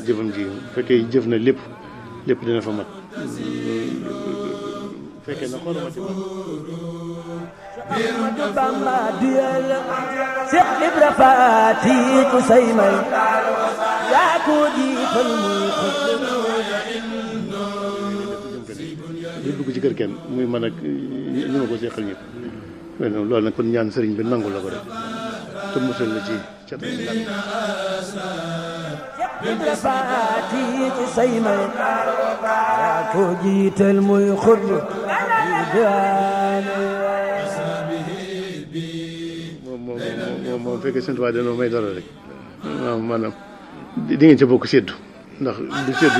jëfam ji bu fekkee jëf na lépp lépp dina fa mat bu fekkee na xooluma ci man Ahmadu Bamba diyal Seex Ibra Faati ku say may yaa ko jiital muy xut di dugg ci kër kenn muy man ak ñu ma ko seqal ñëpp loolu nag kon ñaan sëriñ bi nangu la ko rek te musal la ci cat ak làkk Ibra Faati ku say may yaa ko jiital muy xut moom moom moom moom fekkee seen tubaab dañoo may dara rek waaw maanaam di ngeen ca bokk séddu ndax du séddu